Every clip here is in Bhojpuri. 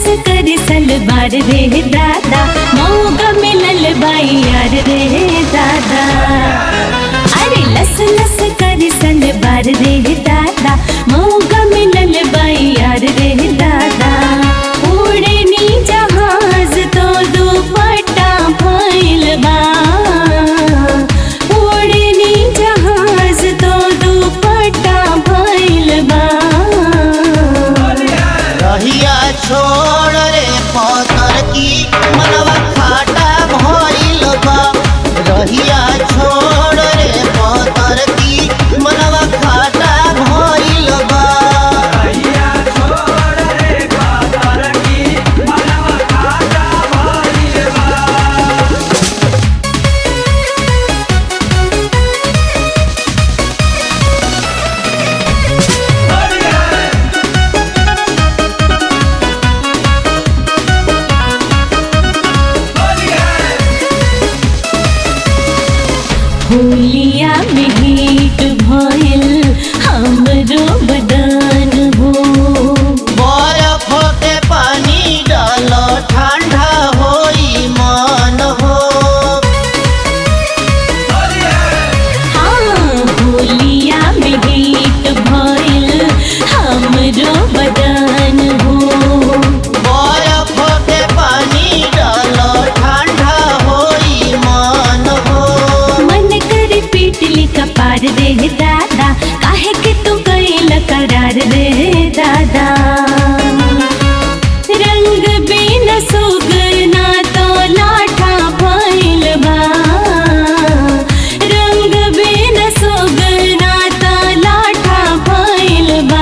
कर सलवार रे दादा मौका मिलल बाई यार रे दादा अरे लस लस कर सलवार रे दादा मौका मिलल बाई यार रे दादा उड़े नी जहाज तो दुपट्टा भइल बा उड़े नी जहाज तो दुपट्टा भइल बा रहिया छोड़ रे पतर की मनवा खाटा भइल बा रहिया छोड़ रे पतर की मनवा खाटा भइल बा होलिया में हीट भइल हमरो बदन हो बरफ के पानी डाल ठंडा होई मन हो हाँ होलिया में हीट भइल हमरो बदन हो बरफ के पानी डाल ठंडा होई मन हो मन कर पीटली कपार रे दादा काहे के तू कैल करार रे दादा रंग बिन सुगना तो लाठा भइल बा रंग बिन सुगना तो लाठा भइल बा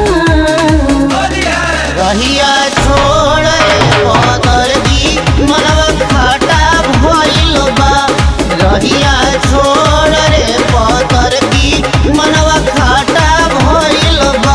रहिया छोड़ रे पतर की मनवा खाटा भइल बा रहिया छोड़ रे पतर की मनवा खाटा भइल बा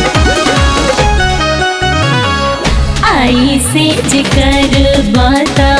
आई से जिकर बाता